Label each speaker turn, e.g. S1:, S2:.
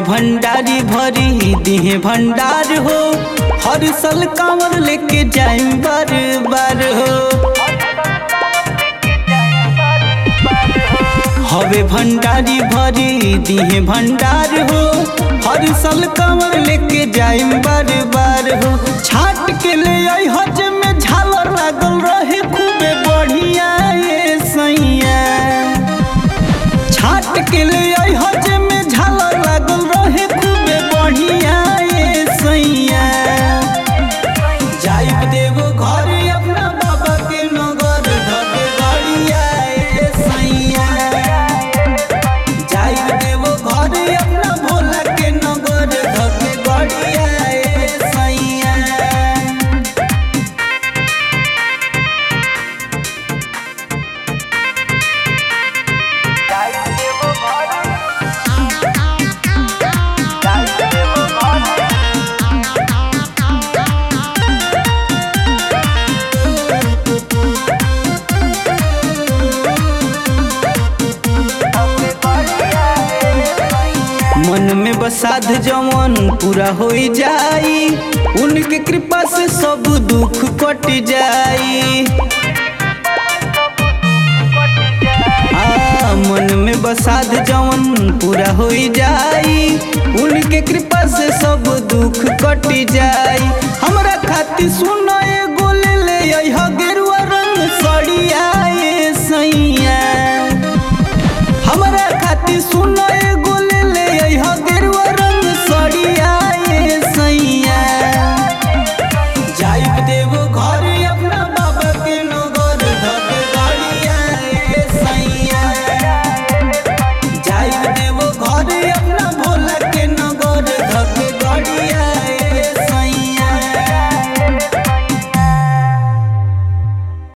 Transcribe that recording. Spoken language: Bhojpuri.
S1: भंडारी भरी दिहे भंडार हो हर साल कांवर लेके जाए बार बार हो हवे भंडारी भरी दिहे भंडार हो हर साल कांवर लेके जाए बार बार हो छाट के ले आई हज में झालर लागल रहे खूबे बढ़िया ये सैया छाट के ले आई हज में झालर लागल रहे खूबे बढ़िया ये सैया जाइब देवो घर अपना बाबा के नगर धके गड़िया ए सैया जाइब देवो घर अपना भोला के नगर धके गड़िया ए सैया मन में बसाध जवन पूरा हो जाई उनके कृपा से सब दुख कट जाई आ, मन में बसाध जवन पूरा हो जाई उनके कृपा से सब दुख कट जाई हमरा खातिर सुनो एगो ले ले अइह गे